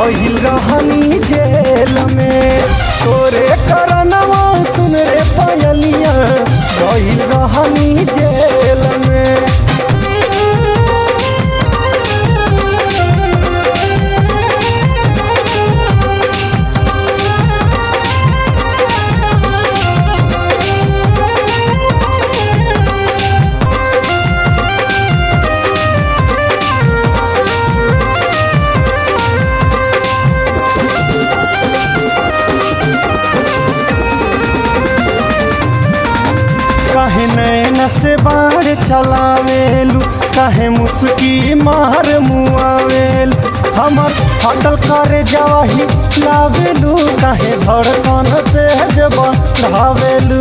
गहिल रहनी जेल में तोरे करनवा सुन रे पायलिया गहिल रहनी जेल में काहे नैन से बाढ़ चलावेलू काहे मुस्की मार मुआवेल हमर हटल करे जवाही लावेलू काहे धड़कन तेज बढ़ावेलू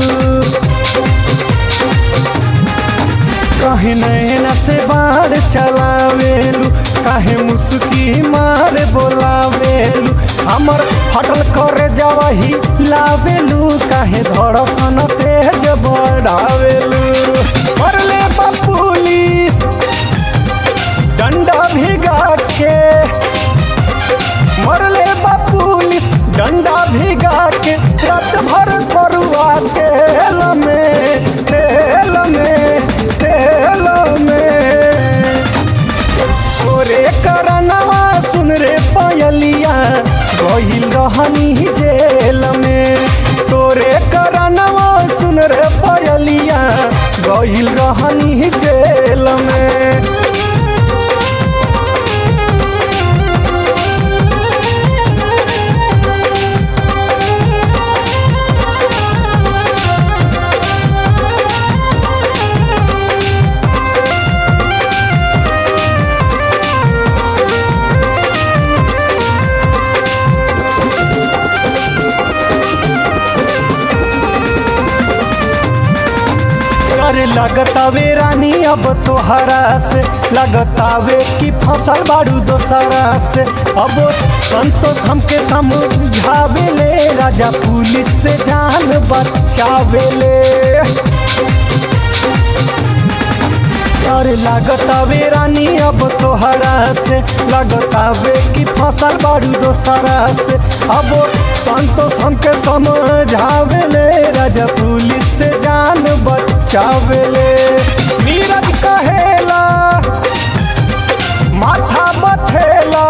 काहे नैन से बाढ़ चलावेलू काहे मुस्की मार बोलावेलू हमर हटल करे जवाही लावेलू काहे धड़कन तेज बढ़ावेलू मरले बा पुलिस डंडा भिगा के मरले बा पुलिस डंडा भिगा के रात भर करुआ तेल में तेल में तेल में ओरे करनवा सुन रे पायलिया गहिल रहनी जेल में तोरे करनवा सुन रे पायलिया गहिल रहनी जेल में अरे लगतावे रानी अब तोहरा से लगतावे कि फसल बाड़ू दोसरा से अब संतोष हमके समझावे ले राजा पुलिस से जान बचावे ले अरे लागतावे रानी अब तोहरा से लगतावे कि फसल बाड़ू दोसरा से अब संतोष हमके समझावे ले राजा पुलिस से जान बचावे ले नीरज कहेला माथा बथेला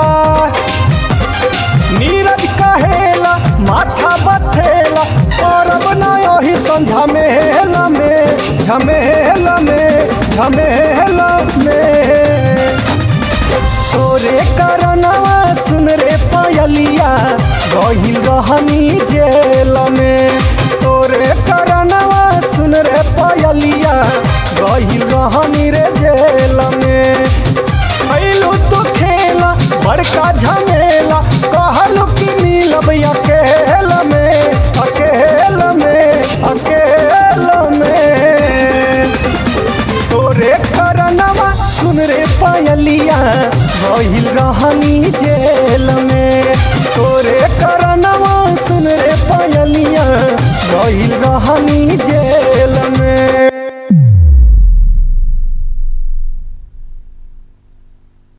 नीरज कहेला माथा बथेला और अब ना यही झमेला में झमेला में झमेला में तोरे करनवा सुन रे पायलिया गहिल रहनी जेल में तोरे करनवा सुन रे पायलिया गहिल रहनी रे जेल में कैलू तो खेला बड़का झमेला कहलू कि मिलब अकेला में अकेला में अकेला में तोरे करनवा सुन रे पायलिया गहिल रहनी जेल में तोरे करनवा सुन रे पायलिया गहिल रहनी जेल